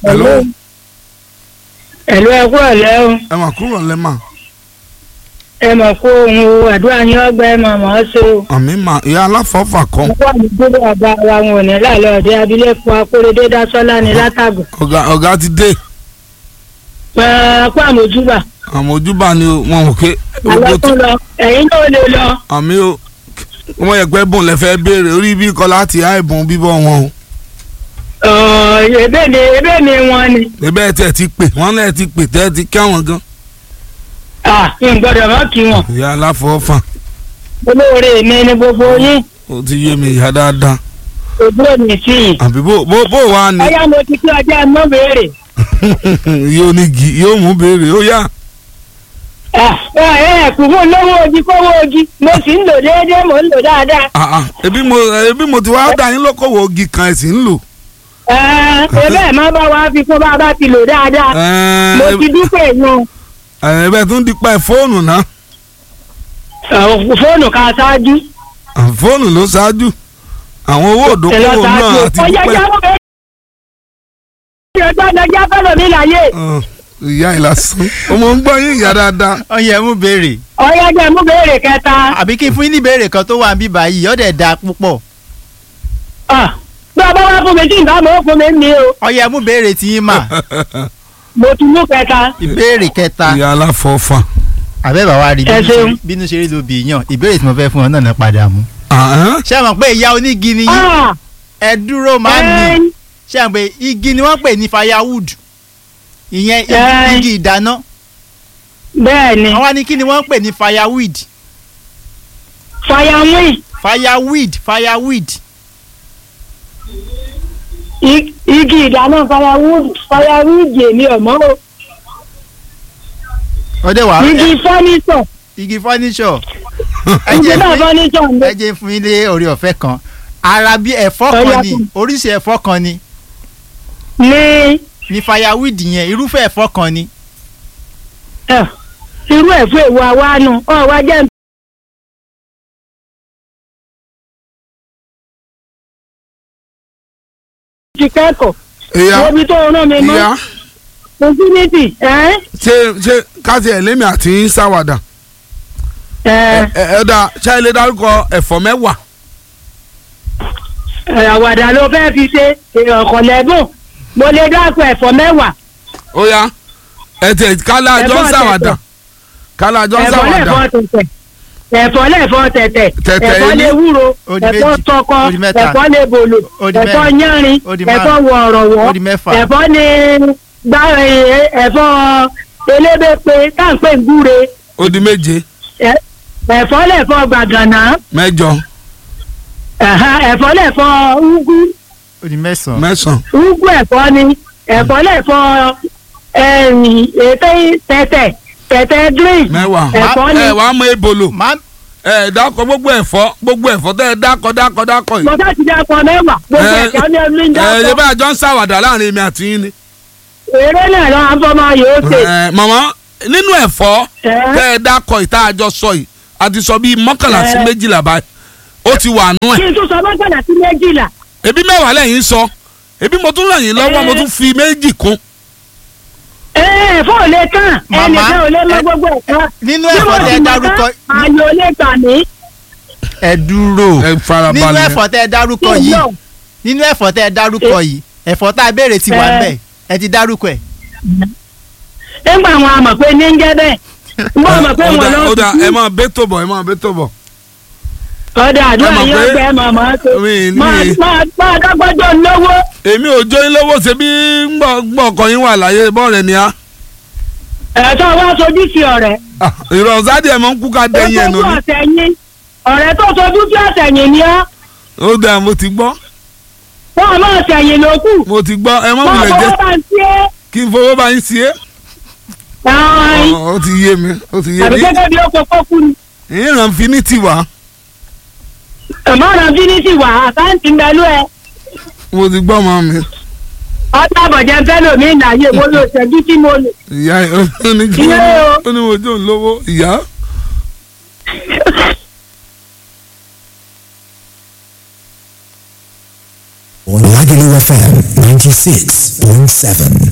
hello ẹ̀lú ẹ̀kú ọ̀lẹ́ o ẹ mà kúrò lẹ́mà ẹ mọ̀ kó ohun o àdúrà yín ọgbà ẹ mọ̀ mọ́ ṣe o. àmì mà ìyá aláfọ̀ọ́fà kan wọ́n wà ní gbogbo àgbà wa wọn ò ní láàlọ́ ọ̀dẹ abilékọ akóredé dásọ́lá ní látàgò. ọ̀gá ọ̀gá ti dé pẹ̀ẹ́pẹ́ àmójúbà àmọ́ ojúbà ni o, wọn ò ké àlọ́ tó lọ ẹ̀yin náà lè lọ. àmì o wọ́n yẹ pé bùn lẹ́fẹ̀ẹ́ béèrè orí bí kọ́ láti á ìbùn bíbọ̀ wọn o Ọ̀, ebe ni ebe ni wọn ni. ẹbẹ́ tẹ̀ ti pè wọ́n lẹ̀ ti pè tẹ́ ti kí àwọn gan à ń gbọ́dọ̀ mọ́ kí wọn. ìyá aláfọ̀ọ́fà olóore mi ni gbogbo yín ó ti yé mi ìyá dáadáa ojú òní sí yìí. àbí bó bó bó wà ní ọyá mo ti kí ọjọ́ mọ́ béèrè. yóò ní gì yóò mú béèrè ó yá ẹ ẹ kù fún lówó ojí kówó ojí mo sì ń lò déédéé mo ń lò dáadáa. Ah, ah, ebi mo ebi mo ti wá dá yín lókòwò ogi kan ẹ̀ sì ń lò. ẹ ẹ bẹ́ẹ̀ má bá wa fi fún bá a bá ti lò dáadáa. mo ti dúpẹ́ yun ẹ bẹ́ẹ̀ tún dípẹ́ fóònù náà fóònù ká ṣáájú. Ah, fóònù ló ṣáájú àwọn owó òdókòwò náà àti ọjà dípẹ́ jábọ̀ bẹ́ẹ̀ ni ọjọ́ ọjà fẹ́lẹ̀ mi láyé. Ah, ìyá ìlàsán ọmọ ń gbọ́ yín ìyá dáadáa ọyẹ mú béèrè ọyá jẹ́ mú béèrè kẹta. àbí kí n fún yín ní béèrè kan tó wà níbí báyìí ọ̀dẹ̀ da púpọ̀ Ah, bí ọba wá fún mi tí nǹkan mọ̀ ó fún mi ní o ọyẹ mú béèrè tí yín mà mo ti mú kẹta. ìbéèrè kẹta ìyá aláfọ̀ọ́fà. àbẹ́ bàbá rí Ẹ bínú ṣe- ṣeun. bínú ṣe rí ló bì í yàn ìbéèrè tí mo fẹ́ fún ọ náà náà padà mú. Ah, ṣé ẹ mọ̀ pé ìyá onígi ni yín Ah, ẹ dúró máa ń ẹ, nì ṣé ẹ mọ̀ pé igi ni wọ́n pè ní firewood ìyẹn igi- Ẹ. igi ìdáná bẹ́ẹ̀ ni wọ́n wá ní kí ni wọ́n pè ní fireweed fayamui fireweed fireweed i- igi ìdáná firewood firewood èmi ọ̀mọ́ o ọdẹ wà igi fọ́nísọ̀ igi furniture ẹ igi jẹ́ náà fún yín- fọ́nísọ̀ ń ẹ jẹ́ fún yín lé orí ọ̀fẹ́ kan ara bí ẹ̀fọ́ Ọya kan ni fún mi. oríṣi ẹ̀fọ́ kan ni ní ní fireweed yẹn irúfẹ́ ẹ̀fọ́ kan ni ẹ, irú ẹ̀fọ́ èwo àwánu ọ̀wá jẹ́ ti kẹ́kọ̀ọ́ ìyá omi tó rán mi mọ́ ìyá infinity ẹ́ ṣe ṣe káṣí ẹ̀ lémi àti yín ṣàwàdà ẹ́ ẹ ẹ dá ṣáà ilé dárúkọ ẹ̀fọ́ mẹ́wàá ẹ̀, àwàdà ló fẹ́ fi ṣe ọ̀kọ̀ lẹ́bùn mo lè dákun ẹ̀fọ́ mẹ́wàá ó yá ẹ tẹ kálá àjọ ń Ẹ̀fọ́ ṣàwàdà tẹ̀tẹ̀. kálá àjọ ń ẹ̀fọ́ ṣàwàdà lẹ́fọ́ tẹ̀tẹ̀ ẹ̀fọ́ lẹ́fọ́ tẹ̀tẹ̀ Tẹ̀tẹ̀ ẹ̀fọ́ inú. lè wúro Ó di ẹ̀fọ́ méjì, tọkọ ó di mẹ́ta, ẹ̀fọ́ lè bòlò ó di ẹ̀fọ́ mẹ́rin, yánrin ó di ẹ̀fọ́ márùn-ún, wọ̀ọ̀rọ̀wọ̀ ó di mẹ́fà. ẹ̀fọ́ ní gbá ẹ̀fọ́ elébèpé táǹpẹ̀ gbúre ó di méje ẹ̀- ẹ̀fọ́ lẹ́fọ́ gbàgànà mẹ́jọ ẹ̀há, ẹ̀fọ́ lẹ́fọ́ úgú ó di mẹ́sàn-án mẹ́sàn úgú ẹ̀fọ́ ni ẹ̀fọ́ lẹ́fọ́ ẹ̀yìn ètè tẹ̀tẹ̀ tẹ̀tẹ̀ green mẹ́wàá ẹ̀fọ́ ni ẹ wàá mọ ebolo máa ẹ dákọ gbogbo ẹ̀fọ́ gbogbo ẹ̀fọ́ tẹ ẹ dákọ dákọ dákọ yìí. mo bá ti dákọ mẹ́wàá gbogbo Ẹ- ẹ̀fọ́ ni ẹni ń ẹ ẹ dákọ bá àjọ ń ṣàwàdà láàrin èmi àti yín ni. eré náà lọ àfọmọ yóò ṣe ẹ màmá nínú ẹ̀fọ́ ẹ tẹ ẹ dákọ ìta àjọ sọ yìí a ti sọ bíi mọ́kànlá sí Ẹ. méjìlá báyìí ó ti wà nú kí ẹ̀ n tún sọ mọ́kànlá sí méjìlá ebi mẹ́wàá lẹ́yìn sọ ebi mo tún ràn yín lọ́wọ́ Ẹ. mo tún fi méjì kún. ẹ ẹ̀fọ́ ò lè kàn Màmá, ẹnìkan ò lè mọ ẹ- gbogbo ẹ̀fọ́ nínú Bí ẹ̀fọ́ mo tẹ sì ẹ mọ̀ dárúkọ tán, ààyè ò lè gbà mí ẹ dúró ẹ nínú farabalẹ̀ ẹ̀fọ́ tẹ ẹ dárúkọ kí n yìí lọ nínú ẹ̀fọ́ tẹ ẹ dárúkọ yìí ẹ̀fọ́ tá a béèrè ti wà Ẹ. ńbẹ̀ ẹ ti dárúkọ ẹ̀ nígbà àwọn àmọ̀ pé ní ń jẹ́ bẹ́ẹ̀ mo mọ̀ pé ó wọn dà lọ ó dà ẹ máa bẹ́ tó bọ̀ ẹ máa bẹ́ tó bọ̀. ọ̀dà àdúrà ẹ mọ̀ yín pé- ọgbẹ́ mọ̀ mọ́ ṣe mi ní- máa máa máa dọ́gbọ́jọ́ lówó èmi ò jó yín lówó ṣe bí gbọ́ ọkọ yín wà láyé bọ́ọ̀rẹ̀ ni a. ẹ̀tọ́ wá sojú sí ọ̀rẹ́ ìrọ̀sádìí ẹ̀ mọ̀ ń kú ká dẹ́yìn ẹ̀ tó nù ní. ọ̀sẹ̀ yín ọ̀rẹ́ tó sojú sí ọ̀sẹ̀ yìí ni ọ́ ó dà mo ti gbọ́ wọ́n máa ṣẹ̀yìn lókù mo ti gbọ́ ẹ mọ̀ wọ́n wulẹ̀ jẹ́ fọwọ́ bá ń ṣe kí n fowó bá yín sí é. é ẹ̀ẹ́n Ó ó ti yé mi ó ti yé àbí mi. gẹ́gẹ́ bí ó kọ́kọ́ kú ni ìran finiti wá ẹ̀mọ́ràn fínísì wà àkáǹtì mẹ́lú ẹ̀ mo ti gbọ́ mọ́ mi. ọ̀tá àbọ̀jẹ́ fẹ́lò mi ìnáyé mo lò ṣẹ́jú tí mo lò. ìyá ẹ̀ ó ní kí Ilé o. ó ní mo jó ń lówó ìyá. on Lagelu FM 96.7. point seven.